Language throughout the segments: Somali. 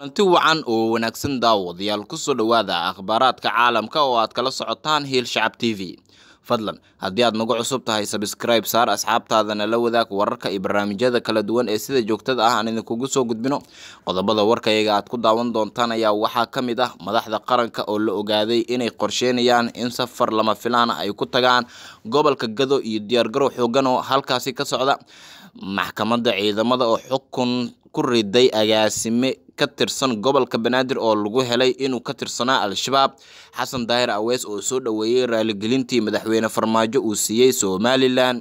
anti wacan oo wanaagsan daawadayaal kusoo dhowaada akhbaaraadka caalamka oo aad kala socotaan hiil shacab t v fadlan haddii aad nagu cusub tahay sabscribe saar asxaabtaadana la wadaag wararka iyo barnaamijyada kala duwan ee sida joogtada ah aan idinkugu soo gudbino qodobada warkayaga aad ku daawan doontaan ayaa waxaa ka mid ah madaxda qaranka oo la ogaaday inay qorsheynayaan in safar lama filaan ah ay ku tagaan gobolka gado iyo diyaargarow xoogan oo halkaasi ka socda maxkamadda ciidamada oo xukun ku riday agaasime ka tirsan gobolka banaadir oo lagu helay inuu ka tirsanaa al-shabaab xasan daahir awees oo soo dhoweeyey raaligelintii madaxweyne farmaajo uu siiyey somalilan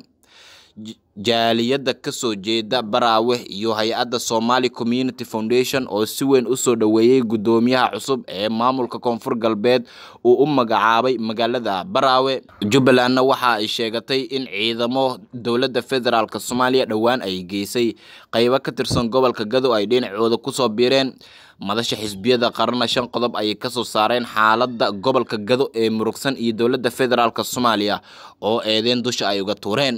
jaaliyadda kasoo jeeda baraawe iyo hay-adda somali community foundation oo si weyn usoo dhoweeyey guddoomiyaha cusub ee maamulka koonfur galbeed uu u magacaabay magaalada baraawe jubbalandna waxa ay sheegatay in ciidamo dowladda federaalk soomaaliya dhowaan ay geysay qeybo ka tirsan gobolka gado ay dhinacooda kusoo biireen madasha xisbiyada qarana shan qodob ayay kasoo saareen xaaladda gobolka gado ee murugsan iyo dowladda federaalk soomaaliya oo eedeen dusha ay uga tuureen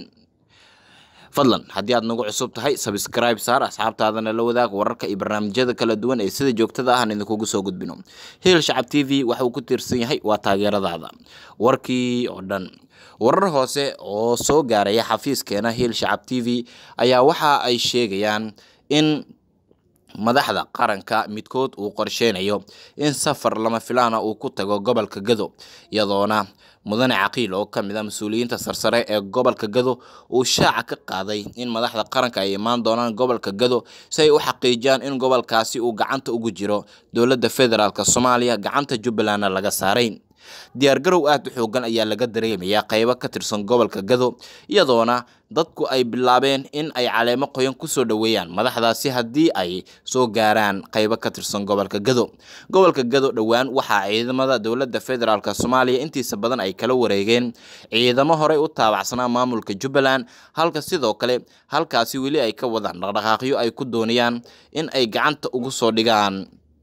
fadlan haddii aad nagu cusub tahay sabscribe saar asxaabtaadana la wadaag wararka iyo barnaamijyada kala duwan ee sida joogtada ah aan idinkugu soo gudbino hiil shacab t v waxa uu ku tiirsan yahay waa taageeradaada warkii oo dhan warar hoose oo soo gaaraya xafiiskeena hiil shacab t v ayaa waxa ay sheegayaan in madaxda qaranka midkood uu qorsheynayo in safar lama filaana uu ku tago gobolka gado iyadoona mudane caqiil oo kamid a mas-uuliyiinta sarsare ee gobolka gado uu shaaca ka qaaday in madaxda qaranka ay imaan doonaan gobolka gado si ay u xaqiijiyaan in gobolkaasi uu gacanta ugu jiro dowladda federaalk soomaaliya gacanta jubbalandna laga saaray diyaargarow aada u xoogan ayaa laga dareemayaa qeybo ka tirsan gobolka gado iyadoona dadku ay bilaabeen in ay caleemo qoyan kusoo dhoweeyaan madaxdaasi haddii ay soo gaaraan qeybo ka tirsan gobolka gado gobolka gado dhowaan waxaa ciidamada dowladda federaalk soomaaliya intiisa badan ay kala wareegeen ciidamo horey u taabacsanaa maamulka jubbaland halka sidoo kale halkaasi weli ay ka wadaan dhaqdhaqaaqyo ay ku doonayaan in ay gacanta ugu soo dhigaan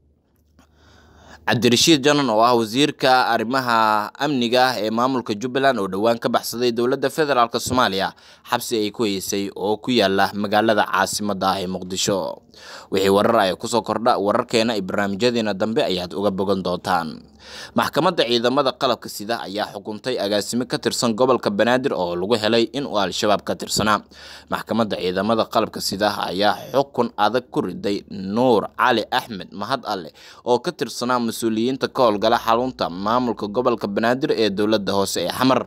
cabdirashiid janan oo ah wasiirka arrimaha amniga ee maamulka jubbaland oo dhowaan ka baxsaday dowladda federaalk soomaaliya xabsi ay ku heysay oo ku yaala magaalada caasimadda ah ee muqdisho wixii warar ay kusoo kordha wararkeena iyo barnaamijyadeena dambe ayaad uga bogan doontaan maxkamadda ciidamada qalabka sida ayaa xukuntay agaasime ka tirsan gobolka banaadir oo lagu helay inuu al-shabaab ka tirsanaa maxkamadda ciidamada qalabka sida ayaa xukun adag ku riday nuur cali axmed mahad alle oo ka tirsanaa mas-uuliyiinta ka howlgala xarunta maamulka gobolka banaadir ee dowladda hoose ee xamar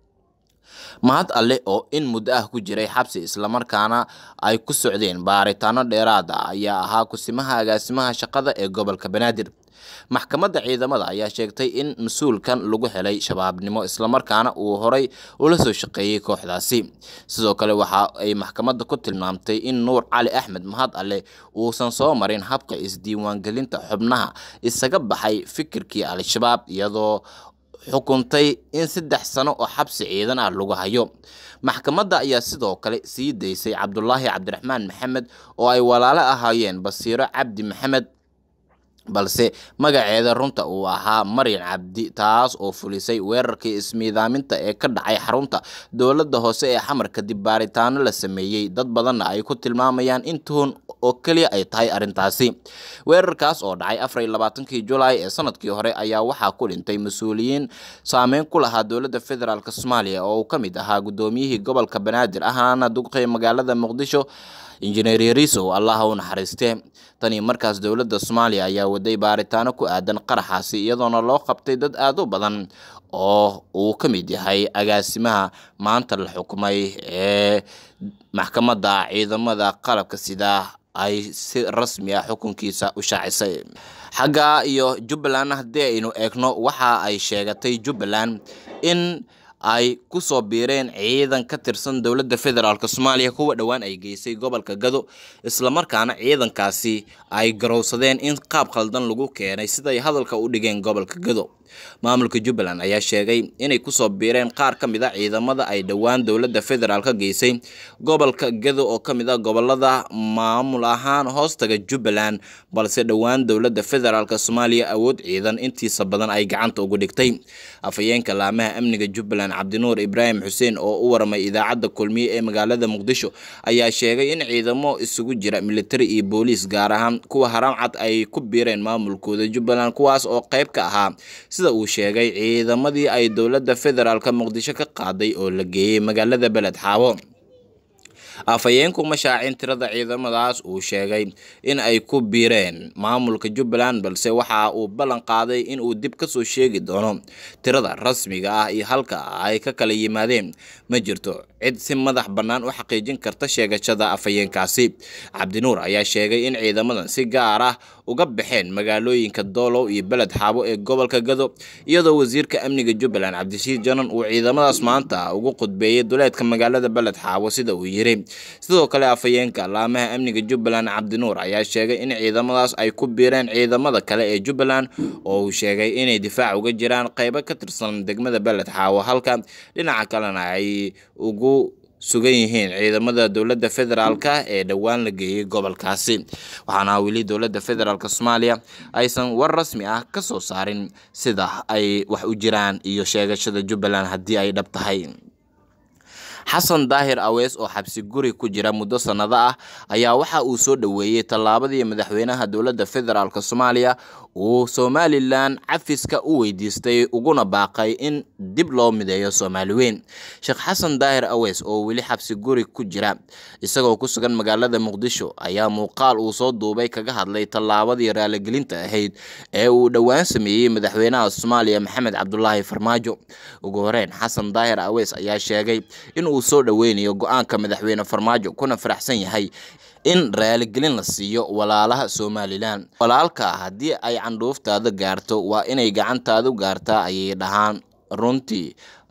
mahad alle oo in muddo ah ku jiray xabsi islamarkaana ay ku socdeen baaritaano dheeraad ah ayaa ahaa kusimaha agaasimaha shaqada ee gobolka banaadir maxkamadda ciidamada ayaa sheegtay in mas-uulkan lagu helay shabaabnimo islamarkaana uu horay ula soo shaqeeyey kooxdaasi sidoo kale waxa ay maxkamadda ku tilmaamtay in nuur cali axmed mahad alle uusan soo marin habka isdiiwaangelinta xubnaha isaga baxay fikirkii al-shabaab iyadoo xukuntay in saddex sano oo xabsi ciidan ah lagu hayo maxkamadda ayaa sidoo kale sii daysay cabdulaahi cabdiraxmaan maxamed oo ay walaalo ahaayeen basiiro cabdi maxamed balse magaceeda runta uu ahaa maryan cabdi taas oo fulisay weerarkii ismiidaaminta ee ka dhacay xarunta dowladda hoose ee xamar kadib baaritaano la sameeyey dad badanna ay ku tilmaamayaan in tuhun oo keliya ay tahay arrintaasi weerarkaas oo dhacay afar iyo labaatankii julaay ee sanadkii hore ayaa waxaa ku dhintay mas-uuliyiin saameyn ku lahaa dowladda federaalk soomaaliya oo uu ka mid ahaa guddoomiyihii gobolka banaadir ahaana duqey magaalada muqdisho injineer yariisow allaha u naxariistee tanii markaas dowladda soomaaliya ayaa waday baaritaano ku aadan qaraxaasi iyadoona loo qabtay dad aada u badan oo uu ka mid yahay agaasimaha maanta la xukumay ee maxkamadda ciidamada qalabka sida ay si rasmi ah xukunkiisa u shaacisay xagga iyo jubbaland haddii aynu eegno waxa ay sheegatay jubbaland in ay kusoo biireen ciidan ka tirsan dowladda federaalk soomaaliya kuwa dhowaan ay geysay gobolka gado islamarkaana ciidankaasi ay garowsadeen in qaab khaldan lagu keenay siday hadalka u dhigeen gobolka gado maamulka jubbaland ayaa sheegay inay kusoo biireen qaar ka mid a ciidamada ay dhowaan dowladda federaalk ka geysay gobolka gedo oo ka mid a gobolada maamul ahaan hoostaga jubbaland balse dhowaan dowladda federaalk soomaaliya awood ciidan intiisa badan ay gacanta ugu dhigtay afhayeenka laamaha amniga jubbaland cabdinuur ibraahim xuseen oo u waramay idaacadda kulmiye ee magaalada muqdisho ayaa sheegay in ciidamo isugu jira militari iyo booliis gaar ahaan kuwa haramcad ay ku biireen maamulkooda jubbaland kuwaas oo qayb ka ahaa sida uu sheegay ciidamadii ay dowladda federaalk muqdisho ka qaaday oo la geeyey magaalada beled xaabo afhayeenku mashaacin tirada ciidamadaas uu sheegay in ay ku biireen maamulka jubbaland balse waxa uu ballan qaaday in uu dib kasoo sheegi doono tirada rasmiga ah iyo halka ay ka kala yimaadeen ma jirto cid si madax bannaan u xaqiijin karta sheegashada afhayeenkaasi cabdinuur ayaa sheegay in ciidamadan si gaar ah uga baxeen magaalooyinka doolow iyo beled xaabo ee gobolka gado iyadoo wasiirka amniga jubbaland cabdishiid janan uu ciidamadaas maanta ugu qudbeeyey duleedka magaalada beled xaabo sida uu yiri sidoo kale afhayeenka laamaha amniga jubbaland cabdinuur ayaa sheegay in ciidamadaas ay ku biireen ciidamada kale ee jubbaland oo uu sheegay inay difaac uga jiraan qaybo ka tirsan degmada beled xaawo halka dhinaca kalena ay ugu sugan yihiin ciidamada dowladda federaalk ee dhowaan la geeyey gobolkaasi waxaana weli dowladda federaalk soomaaliya aysan war rasmi ah ka soo saarin sida ay wax u jiraan iyo sheegashada jubbaland haddii ay dhab tahay xasan daahir awees oo xabsi guri ku jira muddo sannado ah ayaa waxa uu soo dhoweeyey tallaabadii madaxweynaha dowladda federaalk soomaaliya uu somalilan cafiska u weydiistay uguna baaqay in dib loo mideeyo soomaali weyn sheekh xasan daahir awees oo weli xabsi guri ku jira isagoo ku sugan magaalada muqdisho ayaa muuqaal uu soo duubay kaga hadlay tallaabadii raaligelinta ahayd ee uu dhowaan sameeyey madaxweynaha soomaaliya maxamed cabdulaahi farmaajo ugu horeyn xasan daahir awees ayaa sheegay in uu soo dhoweynayo go-aanka madaxweyne farmaajo kuna faraxsan yahay in raaligelin la siiyo walaalaha somalilan walaalka haddii ay candhuuftaada gaarto waa inay gacantaadu gaartaa ayay dhahaan runtii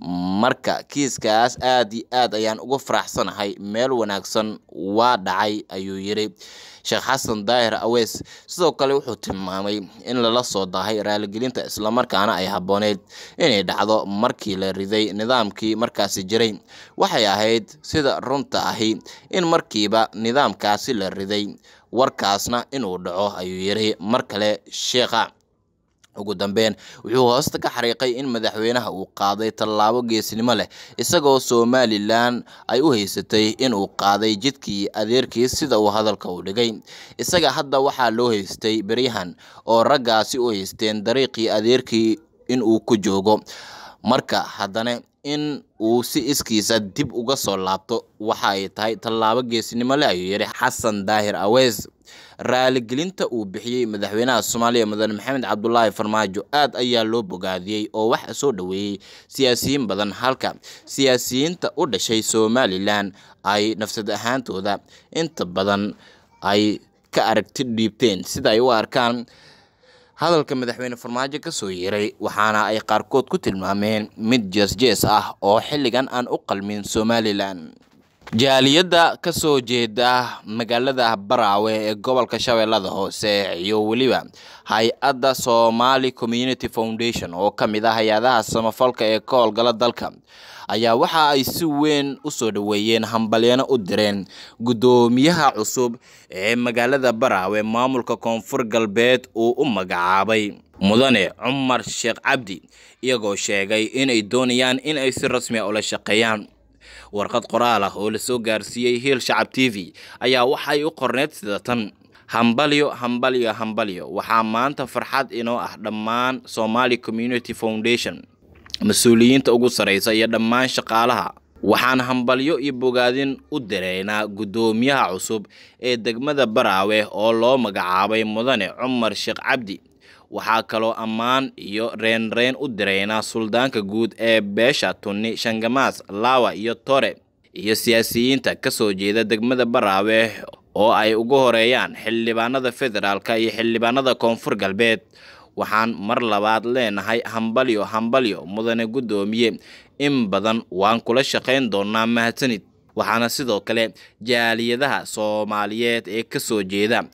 marka kiiskaas aad iyo aad ayaan uga faraxsanahay meel wanaagsan waa dhacay ayuu yiri sheekh xasan daahir awees sidoo kale wuxuu tilmaamay in lala soo dahay raaligelinta islamarkaana ay habbooneyd inay dhacdo markii la riday nidaamkii markaasi jiray waxay ahayd sida runta ahi in markiiba nidaamkaasi la riday warkaasna inuu dhaco ayuu yiri mar kale sheekha ugu dambeyn wuxuu hoosta ka xariiqay in madaxweynaha uu qaaday tallaabo geesnimo leh isagoo somalilan ay u haysatay inuu qaaday jidkii adeerkii sida uu hadalka u dhigay isaga hadda waxaa loo haystay beryahan oo raggaasi u haysteen dariiqii adeerkii in uu ku joogo marka haddana in uu si iskiisa dib uga soo laabto waxa ay tahay tallaabo geesnimo leh ayuu yidhi xasan daahir awees raaligelinta uu bixiyey madaxweynaha soomaaliya mudane maxamed cabdulaahi farmaajo aad ayaa loo bogaadiyey oo waxa soo dhoweeyey siyaasiyiin badan halka siyaasiyiinta u dhashay somalilan ay nafsad ahaantooda inta badan ay ka aragti dhiibteen sida ay u arkaan hadalka madaxweyne farmaajo ka soo yeray waxaana ay qaarkood ku tilmaameen mid jees-jees ah oo xilligan aan u qalmin somalilan jaaliyadda ka soo jeeda magaalada baraawe ee gobolka shabeellada hoose iyo weliba hay-adda somali community foundation oo ka mid ah hay-adaha samafalka ee ka howlgala dalka ayaa waxa ay si weyn u soo dhoweeyeen hambalyano u direen guddoomiyaha cusub ee magaalada baraawe maamulka koonfur galbeed uu u magacaabay mudane cumar sheekh cabdi iyagoo sheegay inay doonayaan in ay si rasmi a ula shaqeeyaan warqad qoraal ah oo lasoo gaarsiiyey hiil shacab t v ayaa waxay u qorneyd sida tan hambalyo hambalyo hambalyo waxaa maanta farxad inoo ah dhammaan somali community foundation mas-uuliyiinta ugu sarreysa iyo dhammaan shaqaalaha waxaan hambalyo iyo bogaadin u direynaa guddoomiyaha cusub ee degmada baraawe oo loo magacaabay mudane cumar sheekh cabdi waxaa kaloo ammaan iyo reenreen u direynaa suldaanka guud ee beesha tunni shangamaas laawa iyo tore iyo siyaasiyiinta ka soo jeeda degmada baraawe oo ay ugu horeeyaan xildhibaanada federaalka iyo xildhibaanada koonfur galbeed waxaan mar labaad leenahay hambalyo hambalyo mudane guddoomiye in badan waan kula shaqayn doonaa mahadsanid waxaana sidoo kale jaaliyadaha soomaaliyeed ee ka soo jeeda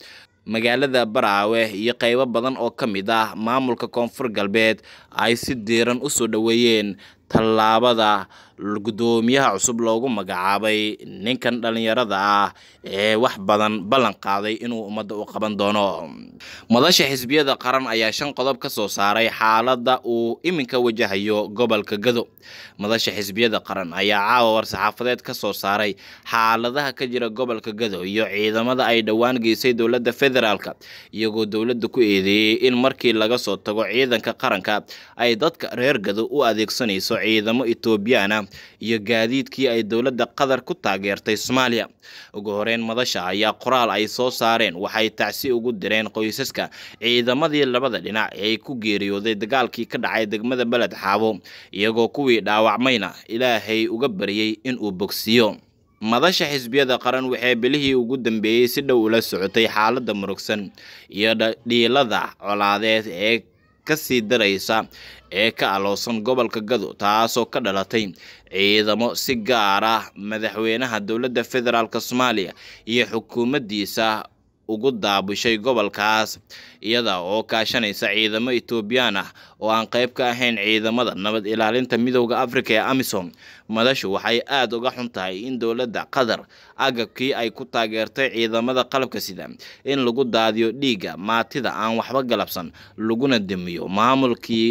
magaalada baraawe iyo qeybo badan oo ka mid ah maamulka koonfur galbeed ay si diiran u soo dhoweeyeen tallaabada guddoomiyaha cusub loogu magacaabay ninkan dhallinyarada ah ee wax badan ballan qaaday inuu ummadda u qaban doono madasha xisbiyada qaran ayaa shan qodob ka soo saaray xaaladda uu iminka wajahayo gobolka gado madasha xisbiyada qaran ayaa caawa war-saxaafadeed ka soo saaray xaaladaha ka jira gobolka gado iyo ciidamada ay dhowaan geysay dowladda federaalka iyagoo dowladda ku eedeeyey in markii laga soo tago ciidanka qaranka ay dadka reer gado u adeegsanayso ciidamo etoobiyana iyo gaadiidkii ay dowladda qatar ku taageertay soomaaliya ugu horeyn madasha ayaa qoraal ay soo saareen waxay tacsi ugu direen qoysaska ciidamadii labada dhinac ee ku geeriyooday dagaalkii ka dhacay degmada beled xaabo iyagoo kuwii dhaawacmayna ilaahay uga baryay inuu bogsiiyo madasha xisbiyada qaran waxay bilihii ugu dambeeyey si dhow ula socotay xaaladda murugsan iyo dhiilada colaadeed ee kasii daraysa ee ka aloosan gobolka gado taasoo ka dhalatay ciidamo si gaar ah madaxweynaha dowladda federaalk soomaaliya iyo xukuumaddiisa ugu daabushay gobolkaas iyada oo kaashanaysa ciidamo etoobiyaan ah oo aan qayb ka ahayn ciidamada nabad ilaalinta midooda afrika ee amisom madashu waxay aada uga xun tahay in dowladda qatar agabkii ay ku taageertay ciidamada qalabka sida in lagu daadiyo dhiigga maatida aan waxba galabsan laguna demiyo maamulkii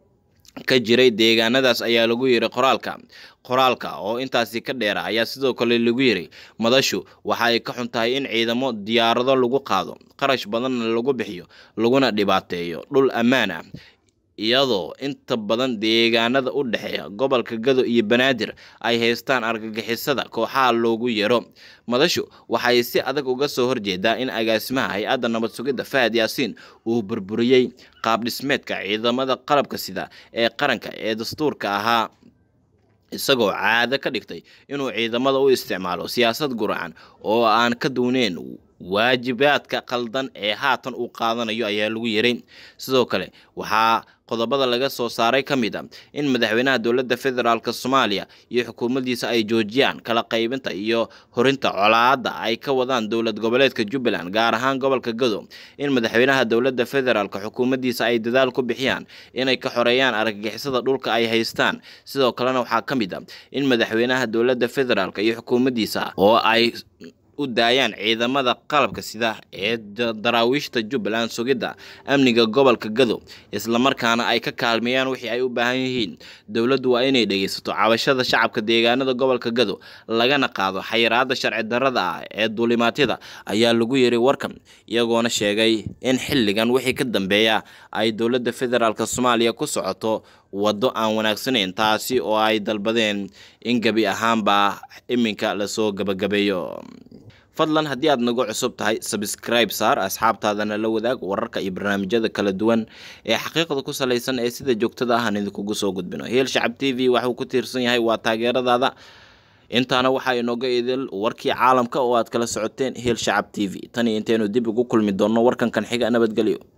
ka jiray deegaanadaas ayaa lagu yiri qoraalka qoraalka oo intaasi ka dheera ayaa sidoo kale lagu yiri madashu waxa ay ka xun tahay in ciidamo diyaarado lagu qaado qarash badanna lagu bixiyo laguna dhibaateeyo dhul ammaan ah iyadoo inta badan deegaanada u dhexeeya gobolka gado iyo banaadir ay haystaan argagixisada kooxaha loogu yeero madashu waxay si adag uga soo horjeedaa in agaasimaha hay-adda nabad sugidda fahad yaasiin uu burburiyey qaab dhismeedka ciidamada qalabka sida ee qaranka ee dastuurka ahaa isagoo caado ka dhigtay inuu ciidamada u isticmaalo siyaasad guracan oo aan ka duuneyn waajibaadka qaldan ee haatan uu qaadanayo ayaa lagu yiray sidoo kale waxaa qodobada laga soo saaray ka mid a in madaxweynaha dowladda federaalk soomaaliya iyo xukuumaddiisa ay joojiyaan kala qaybinta iyo horinta colaadda ay ka wadaan dowlad goboleedka jubbaland gaar ahaan gobolka gado in madaxweynaha dowladda federaalk xukuumaddiisa ay dadaal ku bixiyaan inay ka xoreeyaan argagixisada dhulka ay haystaan sidoo kalena waxaa ka mid a in madaxweynaha dowladda federaalk iyo xukuumaddiisa oo ay u daayaan ciidamada qalabka sida ee daraawiishta jubbaland sugidda amniga gobolka gado islamarkaana ay ka kaalmeeyaan wixii ay u baahan yihiin dowladdu waa inay dhegeysato cabashada shacabka deegaanada gobolka gado lagana qaado xayiraada sharci darrada ah ee duulimaatyada ayaa lagu yiri warkan iyagoona sheegay in xilligan wixii ka dambeeya ay dowladda federaalk soomaaliya ku socoto waddo aan wanaagsanayn taasi oo ay dalbadeen in gebi ahaanba iminka lasoo gabagabeeyo fadlan haddii aad nagu cusub tahay sabskribe saar asxaabtaadana la wadaag wararka iyo barnaamijyada kala duwan ee xaqiiqda ku salaysan ee sida joogtada ah aan idinkugu soo gudbino heel shacab t v waxuu ku tiirsan yahay waa taageeradaada intaana waxaa inooga idil warkii caalamka oo aad kala socoteen heel shacab t v tani intaynu dib ugu kulmi doonno warkankan xiga nabadgelyo